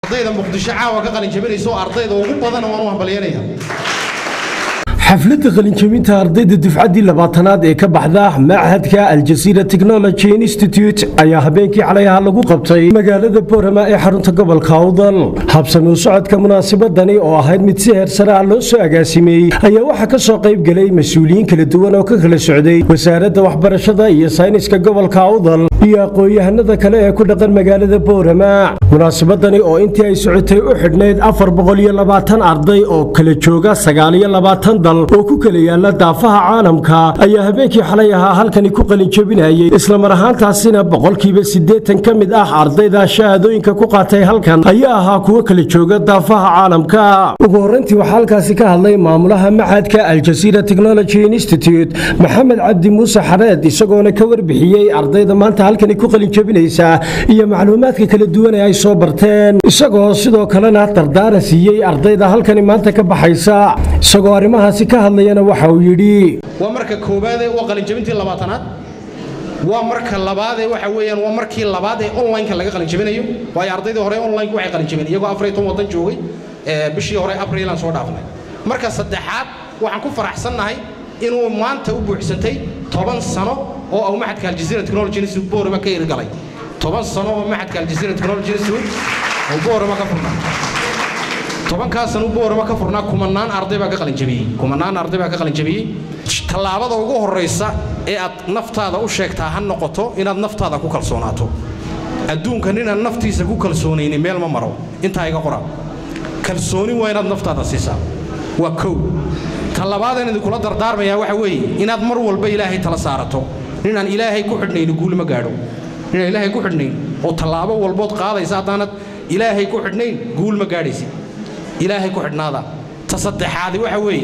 ardayda muqdisho caawa ka qalin jabinaysa oo ardayda ugu badan waan u hambalyeynaya xafladda qalinjabinta ardayda dufcaddii labaatanaad ee ka baxda machadka aljasiira technology institute ayaa habeenkii xalay ahaa lagu qabtay magaalada boorama ee xarunta gobolka awdal habsami u socodka munaasabadani oo ahayd mid si heersare ah loo soo agaasimeyey ayaa waxaa ka soo qayb gelay mas-uuliyiin kala duwan oo ka kala socday wasaaradda waxbarashada iyo sayniska gobolka awdal iyo aqoon-yahanada kale ee ku dhaqan magaalada boorama munaasabadani oo intii ay socotay u xidhnayd afar boqol iyo labaatan arday oo kala jooga sagaal iyo labaatan dal oo ku kala yaala daafaha caalamka ayaa habeenkii xalay ahaa halkani ku qalinjabinayay islamar ahaantaasina boqolkiiba siddeetan ka mid ah ardayda shahaadooyinka ku qaatay halkan ayaa ahaa kuwo kala jooga daafaha caalamka ugu horrayntii waxaa halkaasi ka hadlay maamulaha machadka aljasiira technology institute maxamed cabdi muuse xareed isagoona ka warbixiyey ardayda maanta halkani ku qalinjabinaysa iyo macluumaadka kala duwan ee ay soo barteen isagoo sidoo kalena dardaaran siiyey ardayda halkani maanta ka baxaysa isagoo arrimahaasi ka hadlayana waxa uu yidhi waa marka koowaad ee waa qalinjabintii labaatanaad waa marka labaad ee waxa weeyaan waa markii labaad ee online-ka laga qalinjabinayo waayo ardaydii hore online waxay qalinjabeen iyagoo afar iyo toban waddan joogay ee bishii hore abril aan soo dhaafnay marka saddexaad waxaan ku faraxsannahay inuu maanta u buuxsantay toban sano oo uu maxadka aljazeera technology institute boorama ka irgalay toban sano oo maxadka aljazeera technology institute oo boorama ka furnaa tobankaas sano boorama ka furnaa kumanaan arday baa ka qalinjabiyey kumanaan arday baa ka qalinjabiyey tallaabada ugu horraysa ee aad naftaada u sheegtaa ha noqoto inaad naftaada ku kalsoonaato adduunkan inaan naftiisa ku kalsoonayni meel ma maro intaa iga qora kalsooni waa inaad naftaada siisaa waa kow tallabaadaan idinkula dardaarmayaa waxa weeye inaad mar walba ilaahay tala saarato ninaan ilaahay ku xidhnayni guul ma gaadho ninaan ilaahay ku xidhnayn oo tallaabo walbood qaadaysa haddaanad ilaahay ku xidhnayn guul ma gaadhaysid ilaahay ku xidhnaada ta saddexaadi waxa weeye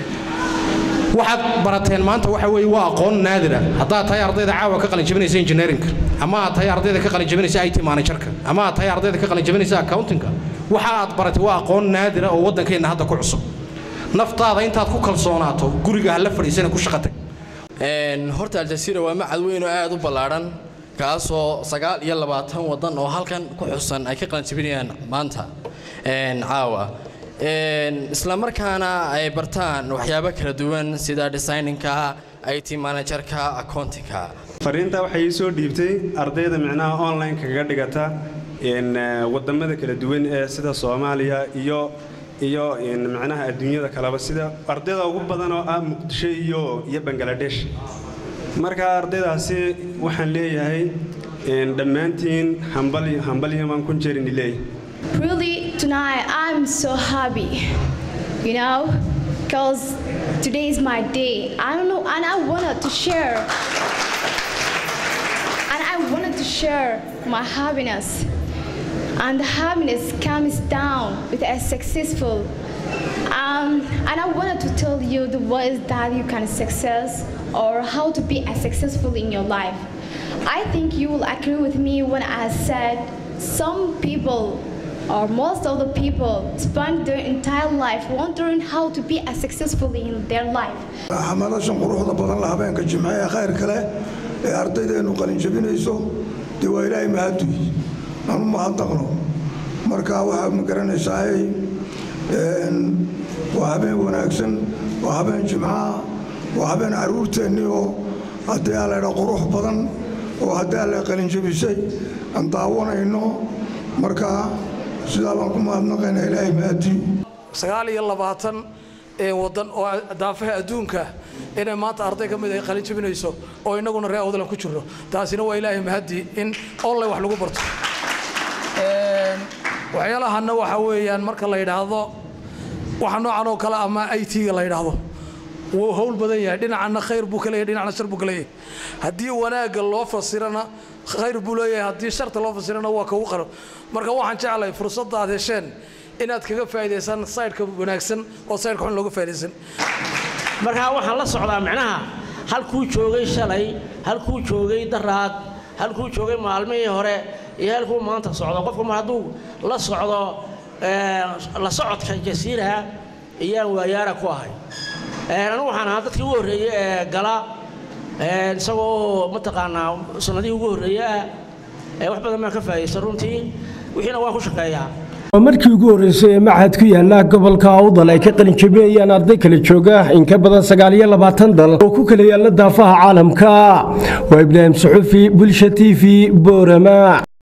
waxaad barateen maanta waxa weeye waa aqoon naadira haddaad tahay ardayda caawa ka qalinjabinaysa engineerinka ama aad tahay ardayda ka qalinjabinaysa it managerka ama aad tahay ardayda ka qalinjabinaysa accountingka waxa aad baratay waa aqoon naadira oo waddankeenna hadda ku cusub naftaada intaad ku kalsoonaato guriga ha la fadhiisana ku shaqatag horta aljasiira waa macad weyn oo aad u ballaadhan kaasoo sagaal iyo labaatan waddan oo halkan ku xusan ay ka qalinjabinayaan maanta caawa isla markaana ay bartaan waxyaabo kala duwan sida designinka it managerka accountingka fariinta waxay ii soo dhiibtay ardayda micnaha online kaga dhigata wadamada kala duwan ee sida soomaaliya iyo iyo micnaha adduunyada kaleba sida ardayda ugu badan oo ah muqdisho iyo iyo bangaladesh marka ardaydaasi waxaan leeyahay dhammaantiin hambalyo baan kun jeerini leeyahay Really, tonight I'm so happy, you know, because today is my day. I don't know, and I wanted to share, and I wanted to share my happiness. And the happiness comes down with a successful. Um, and I wanted to tell you the ways that you can success or how to be as successful in your life. I think you will agree with me when I said some people or most of the people spend their entire life wondering how to be as successful in their life. xamalashan quruxda badan la habeenka jimce ee khayr kale ee ardaydeenu qalinjabinayso dee waa ilaahay mahaduy anu mahadnaqno marka waxaa ma garanaysaa waa habeen wanaagsan waa habeen jimcaha waa habeen caruurteennii oo haddii aa laydha qurux badan oo haddii aa la qalinjabisay aan daawanayno marka sidaa baan ku mahadnaqaynaa ilaahay mahadii sagaal iyo labaatan waddan oo daafaha adduunka inay maanta arday ka mid ay qalin jabinayso oo innaguna reer awdalan ku jirno taasina waa ilaahay mahadii in online wax lagu barto waxyaalahanna waxa weeyaan marka la yidhaahdo waxa noocan oo kale ama i t-ga la yidhaahdo wuu howl badan yahay dhinacana khayr buu ka leeyahay dhinacna shar buu ka leeyahay haddii wanaagga loo fasirana khayr buu leeyahay haddii sharta loo fasirana waa kagu qaro marka waxaan jeclahay fursadda aad hesheen inaad kaga faa'iidaysaan saydhka wanaagsan oo saydhka xun looga faa'iidaysan markaa waxaan la socdaa micnaha halkuu joogay shalay halkuu joogay daraad halkuu joogay maalmihii hore iyo halkuu maanta socdo qofku mar hadduu la socdo la socodka jasiiraha iyaan waayaara ku ahay anigu waxaan ahaa dadkii ugu horreeyey ee gala isagoo mataqaanaa sanadihii ugu horreeye ah wax badan baan ka faa'iidaysta runtii wixiina waan ku shaqeeyaa waa markii ugu horreysay ee machad ku yaala gobolka awdal ay ka qalinjabinayaan arday kala jooga in ka badan sagaal iyo labaatan dal oo ku kala yaala daafaha caalamka waa ibraahim suxufi bulsha t v boorama